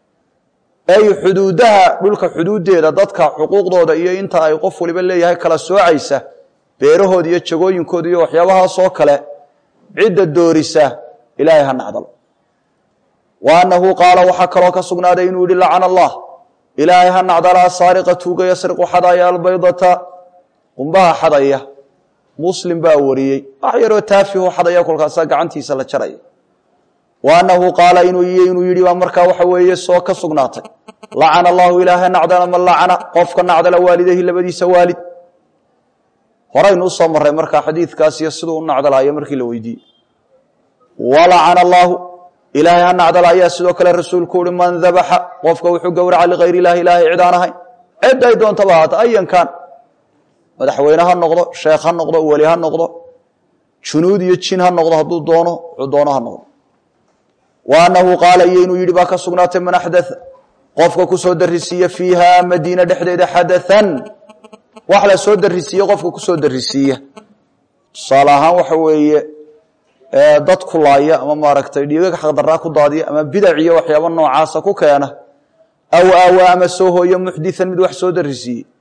A: ay xuduudaha dhulka xuduuddeeda dadka xuquuqdooda iyo inta ay qof waliba leeyahay kala soocaysa beerahooda iyo jagooyinkooda iyo waxyaabahaasoo kale cidda doorisa ilaahay ha nacdalo wa annahu qaala waxaa kaloo ka sugnaaday inuu yihi lacana allah ilaahay ha nacdala asaariqa tuuga yasriqu xadaya albaydata qumbaha xadaya muslim baa wariyey wax yaroo taafihu xadaya kolkaasaa gacantiisa la jaraya wa annahu qaala inuu yidhi baa markaa waxa weeye soo ka sugnaatay lacana allahu ilaahay nacdala man lacana qofka nacdala waalidayhi labadiisa waalid horaynu usoo marray markaa xadiidkaas iyo siduu u nacdalaayo markii la weydiiyey walacana allaahu ilaahay ha nacdala ayaa sidoo kale rasuulku uhi man dabaxa qofka wuxuu gowraca ligayr ilahi ilaahay cid aan ahayn cid ay doontaba ahaata ayankan madaxweyne ha noqdo sheekh ha noqdo weli ha noqdo junuud iyo jin ha noqdo hadduu doono wuxuu doono ha noqdo wa annahu qaala iyo inuu yidhi baa ka sugnaatay man axdaa qofka ku soo darisiiya fiiha madiina dhexdeeda xadathan wax la soo darisiiye qofka ku soo darisiiya tusaale ahaan waxa weeye dad kulaaya ama maaragtay dhiigag xaqdaraa ku daadiya ama bidac iyo waxyaaba noocaasa ku keena aw aawa ama soo hooyo muxdian mid wax soo darisiiye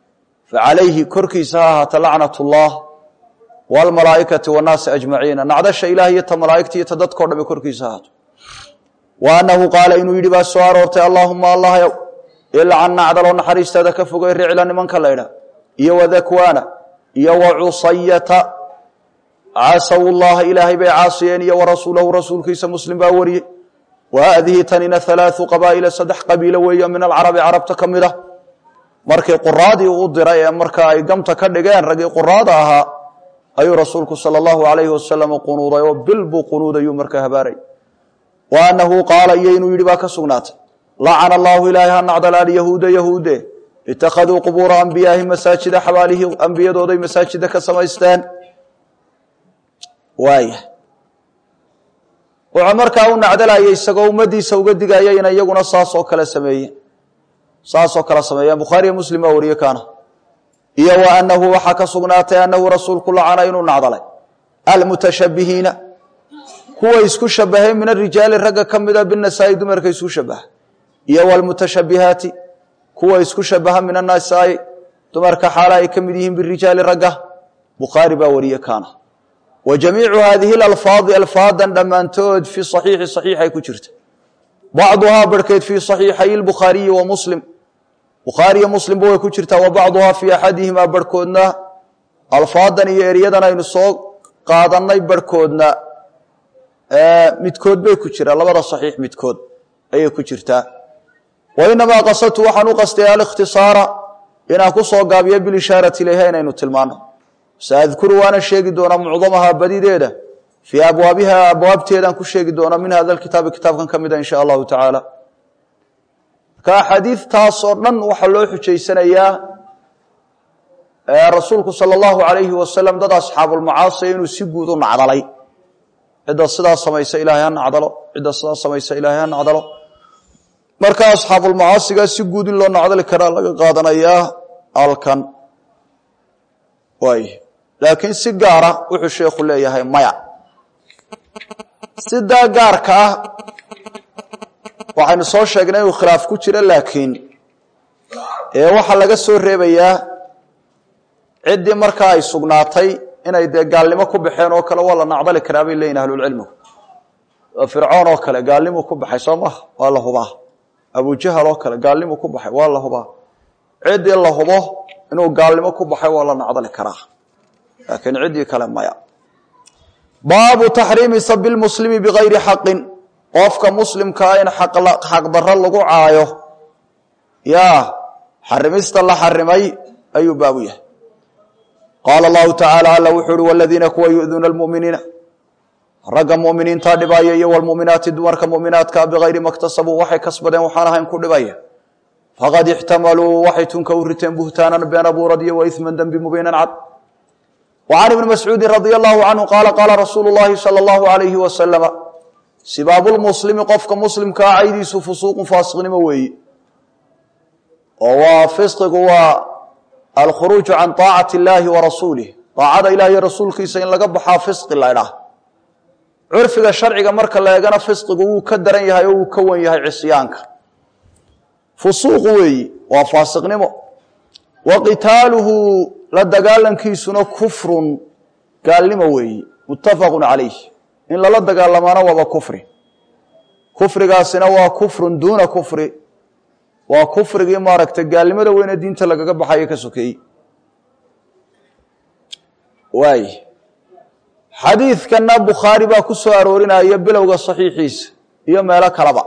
A: facalayhi korkiisa ha ahaata lacnat ullah waalmalaa'ikati wannaasi ajmaciina nacdasha ilaah iyo ta malaa'igta iyo ta dadkao dhame korkiisa ha ahaato wa annahu qaala inuu yidhi baa soo aroortay allaahuma allahyow ilcan nacdaloo naxariistaada ka fogay ricla nimanka laydha iyo wadakwaana iyo wacusayata casaw llaha ilaahay bay caasiyeen iyo warasuulahu rasuulkiisa muslim baa wariyey wa haadihi tanina halaau qabaa'ila saddex qabiilo weeyo min alcarabi carabta ka mid ah markii quraadii uu diray ee marka ay gamta ka dhigeen raggii quraada ahaa ayuu rasuulku sala allahu alayhi wasalam qunuuday oo bil buu qunuudayuu marka habaaray wa annahu qaala iyo inuu yidhi baa ka sugnaatay lacana allahu ilaahay ha nacdalaal yahuuda yahuude ittakhaduu qubuura ambiyaahi masaajida xabaalihii ambiyadooday masaajida ka samaysteen waaya wuxuu markaa u nacdalayay isagoo ummaddiisa uga digaya inay iyaguna saasoo kale sameeyeen saasoo kale sameeyeen bukhaariyo muslim baa wariye kaana iyo wa annahu waxaa ka sugnaatay annahu rasuulku lacana inuu nacdalay almutashabbihiina kuwa isku shabahay min arijaali ragga ka mida binasaa'i dumarka isku shabaha iyo wlmutashabihaati kuwa isku shabaha min anasaa'i dumarka xaala ay ka mid yihiin birijaali ragga bukhaari baa wariye kaana wa jamiicu haadihi alfaadi alfaadan dhammaantood fi saxiixi saxiixay ku jirta bacduhaa barhkeed fii saxiixay lbukhaariyi wa muslim bukhaariyo muslimba way ku jirtaa wa bacduhaa fii axadihimaa barhkoodna alfaadan iyo eryadan aynu soo qaadannay barhkoodna midkood bay ku jiraan labada saxiix midkood ayay ku jirtaa wa inamaa qasadtu waxaan u qastay alikhtisaara inaan ku soo gaabiyo bilishaarati ilayha inaynu tilmaano saadkuru waana sheegi doonaa mucdamaha badideeda fii abwaabiha abwaabteedaan ku sheegi doonaa min hada kitaabi kitaabkan ka mida in sha allahu tacaala marka xadiidtaasoo dhan waxaa loo xujaysanayaa rasuulku sala allahu alayhi wasalam dad asxaabulmacaasiya inuu si guud u nacdalay cidda sidaa samaysa ilaahay ha nacdalo cidda sidaa samaysa ilaahay ha nacdalo marka asxaabulmacaasigaa si guud in loo nacdali karaa laga qaadanayaa halkan waay laakiin si gaara wuxuu sheekhu leeyahay maya sidaa gaarka ah waxaynu soo sheegnay inuu khilaaf ku jiro laakiin ee waxaa laga soo reebayaa ciddii markaa ay sugnaatay inay dee gaalnimo ku baxeen oo kale waa la nacdali karaa bay leeyihin ahlulcilmigu oo fircoon oo kale gaalnimu ku baxay soo maha waa la hubaa abujahal oo kale gaalnimu ku baxay waa la hubaa ciddii la hubo inuu gaalnimo ku baxay waa la nacdali karaa laakiin ciddii kale maya baabu taxriimi sabi lmuslimi bigayri xaqin qofka muslimkaa in xaqdarro lagu caayo yaa xarimista la xarimay ayuu baabu yahay qaala allahu tacaala alla wuxuu uhi waladiina kuwa yu'duuna almu'miniina ragga mu'miniintaa dhibaya iyo walmu'minaati dumarka mu'minaadkaa bigayri maktasabuu waxay kasbadeen waxaan ahayn ku dhibaya faqad ixtamaluu waxay tunka u riteen buhtaanan been abuurad iyo wa isman dembi mubiinan cad wa can ibni mascuudin radia allahu canhu qaala qaala rasuulu llahi sala allahu alayhi wasalama sibaabulmuslimi qofka muslimkaa caydiisu fusuuqun faasiqnimo weeyi oo waa fisqigu waa alkhuruuju can طaacati اllaahi wa rasuulih daacada ilah iyo rasuulkiisa in laga baxaa fisqi la ydhaah curfiga sharciga marka la eegana fisqigu wuu ka daran yahay oo wuu ka wan yahay cisyaanka fusuuqu weeyi waa faasiqnimo wa qitaaluhu la dagaalankiisuna kufrun gaalnimo weeyi muttafaqu calayh in lala dagaalamaana waaba kufri kufrigaasina waa kufrun duuna kufri waa kufrigii maaragtay gaalnimada weyne diinta lagaga baxayo ka sokeeyey waay xadiidkanna bukhaari baa ku soo aroorinaya bilowga saxiixiisa iyo meelo kaleba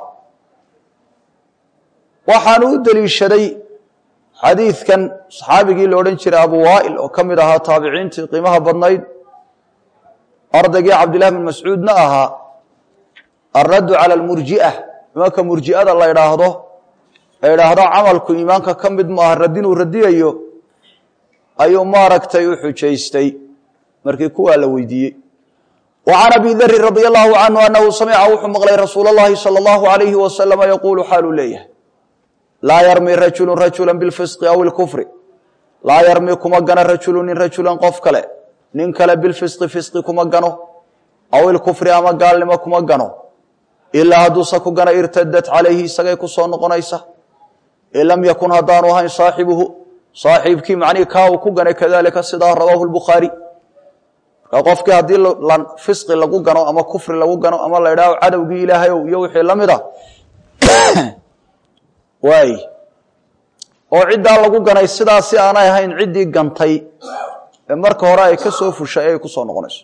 A: waxaanu u deliishaday xadiidkan saxaabigii la odhan jiray abu waa'il oo ka mid ahaa taabiciintii qiimaha badnayd ardaygii cabdillahi bin mascuudna ahaa alraddu cala almurji'a imanka murji'ada la idhaahdo ee idhaahdo camalku iimaanka ka mid maaha radinuu radiyayo ayuu maaragtay u xujaystay markii kuwaa la weydiiyey wa can abi darin radia allahu canhu annahu samica wuxuu maqlay rasuula اllahi salى allahu alayhi wasalama yaquulu xaaluu leeyahay laa yarmi rajulu rajula bilfisqi aw ilkufri laa yarmi kuma gano rajulu nin rajulan qof kale nin kale bilfisqi fisqi kuma gano aw ilkufri ama gaalnimo kuma gano ilaa hadduuse ku gano irtadat calayhi isagay ku soo noqonaysa in lam yakun haddaanu ahayn saaxibuhu saaxiibkii macnihii kaa uu ku ganay kadalika sidaa rawaahu lbukhaari markaa qofkii haddii fisqi lagu gano ama kufri lagu gano ama la idhaaho cadowgii ilaahayow iyo wixii la mid a waay oo ciddaa lagu ganay sidaasi aanay ahayn ciddii gantay ee marka hore ay ka soo fushay ay ku soo noqonayso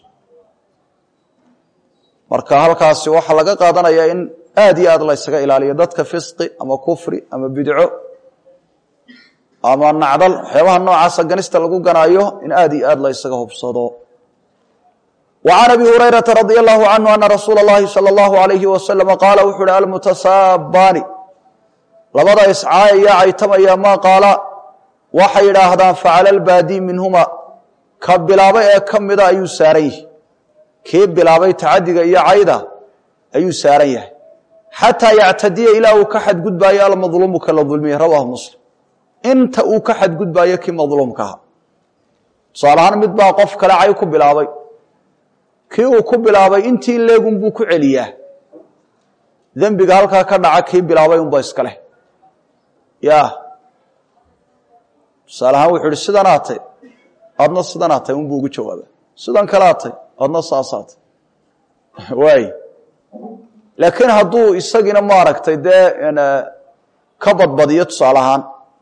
A: marka halkaasi waxaa laga qaadanayaa in aad iyo aad la ysaga ilaaliyo dadka fisqi ama kufri ama bidco ama nacdal waxyaabaha noocaasa ganista lagu ganaayo in aad iyo aad la ysaga hubsado wa can abi hurayrata radia allahu canhu ana rasuula اllahi salى اllahu alayhi wasalama qaala wuxuu uhi almutasaabaani labada iscaayaya caytamaya maa qaala waxay idhaahdaan facala albaadi minhuma ka bilaabay ee ka mida ayuu saaran yahay kii bilaabay tacadiga iyo cayda ayuu saaran yahay xataa yactadiya ilaa uu ka xadgudbaayo almadluumu ka la dulmiyey rawaahu muslim inta uu ka xadgudbaayo kii madluumkaha tusaale ahaan mid baa qof kale cay ku bilaabay kii uu ku bilaabay intii leegun buu ku celiyaa dembiga halkaa ka dhaca kii bilaabay unba iska leh ya tusaale ahaan wuxuu ihi sidan aatay adna sidan aatay unbuu ugu jawaaba sidan kale aatay adna saasaatay waay laakiin hadduu isagiina maaragtay dee ka badbadiyo tusaale ahaan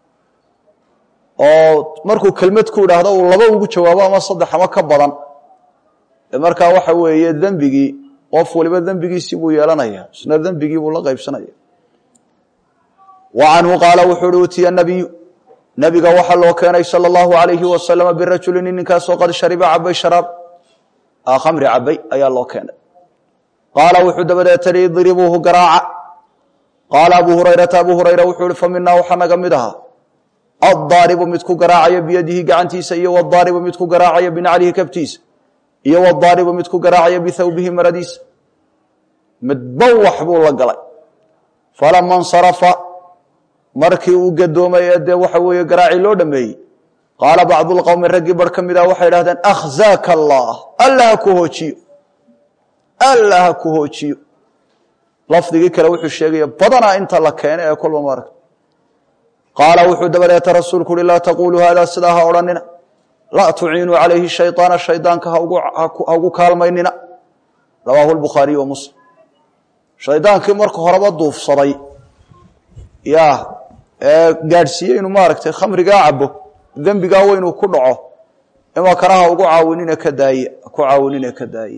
A: oo markuu kelmad ku idhaahdo uu laba ugu jawaabo ama saddex ama ka badan markaa waxa weeye dembigii qof waliba dembigiisii buu yeelanaya isna dembigii buu la qaybsanaya wa canhu qaala wuxuu uhi utiya nabiyu nabiga waxaa loo keenay sala allahu alayhi wasalama birajulin ninkaasoo qad shariba cabay sharaab khamri cabay ayaa loo keenay qaala wuxuu dabadeetani idribuuhu garaaca qaala abu hurayrata abu hurayra wuxuu ihi fa minaa waxaa naga mid ahaa addaaribu mid ku garaacaya biyadihi gacantiisa iyo wadaaribu mid ku garaacaya binaclihi kabtiisa iyo wadaaribu mid ku garaacaya bithawbihi maradiisa midba wax buu la galay falama nsarafa markii uu gadoomay ee dee waxa weeye garaacii loo dhameeyey qaala bacdu lqowmi raggii bar ka mid ah waxay idhahdeen akhzaaka allah alla ha ku hoojiyo alla ha ku hoojiyo lafdigii kale wuxuu sheegaya badanaa inta la keena ee kolba maaragta qaala wuxuu dabadeeta rasuulku uhi laa taquluu haadaa sidaa ha odhanina laa tuciinuu calayhi shayطaana shaydaanka ha ugu kaalmaynina rawaahu lbukhaariy wa muslim shaydaankii marka horeba duufsaday ya ee gaadhsiiyey inuu maaragtay khamrigaa cabo dembigaa weynuu ku dhaco imakana ha ugu caawinine ka daaye ku caawinine ka daaye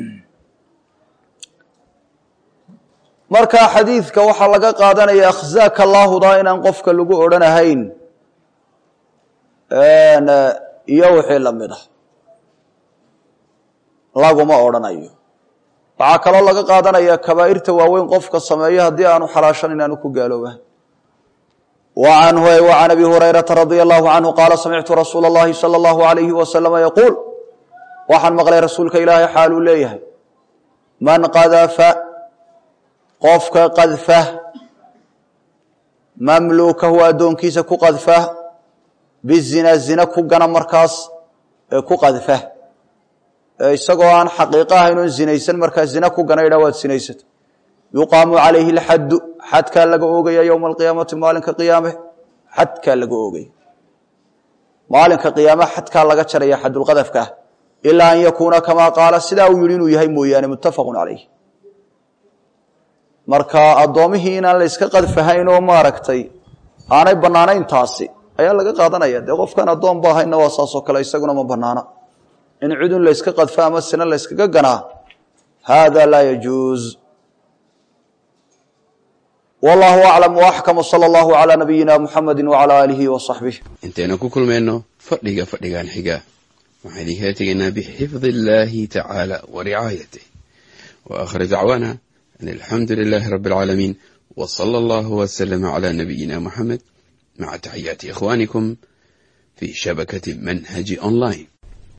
A: marka xadiidka waxaa laga qaadanaya akhzaaka allaahudaa inaan qofka lagu odhanahayn iyo wixii la mid ah laguma odhanayo waxaa kaloo laga qaadanaya kabaa'irta waaweyn qofka sameeyo haddii aanu xalaashan inaanu ku gaaloobahay wa canhu wa can abi hurayrata radia allahu canhu qaala samictu rasuula اllahi salى اllahu alayhi wasalama yaquul waxaan maqlay rasuulka ilaahay xaaluu leeyahay man qadafa qofka qadfa mamluukahu addoonkiisa ku qadfa bizina zina ku gana markaas ee ku qadfa ee isagoo aan xaqiiqo ahayn oon zinaysan markaa zina ku gana idhaa waad sinaysata yuqaamu calayhi alxaddu xadkaa laga oogaya yowma alqiyaamati maalinka qiyaame xadkaa laga oogaya maalinka qiyaame xadkaa laga jaraya xadulqadafka ah ilaa an yakuuna kamaa qaala sidaa uu yihi inuu yahay mooyaane muttafaqun calayh marka addoomihii inaan la yska qadfahayn oo maaragtay aanay bannaanayn taasi ayaa laga qaadanaya dee qofkan addoon ba ahayna waa saasoo kale isaguna ma bannaana in cidun la yska qadfa ama sina la yskaga ganaa hada laa yajuuz wallahu aclam waaxkam sala allahu calaa nabiyina muxamedi wacala aalihi wa saxbih
B: intaynu ku kulmayno fadhiga fadhigan xiga waxaan idinkala tegaynaa bixifdi illaahi tacaala wa ricaayatih wa aakhir dacwaana an alxamdu lilaahi rabbi alcaalamiin wa sala allahu wasalama calaa nabiyina muxamed maca taxiyaati ikhwaanikum fi shabakati manhaji online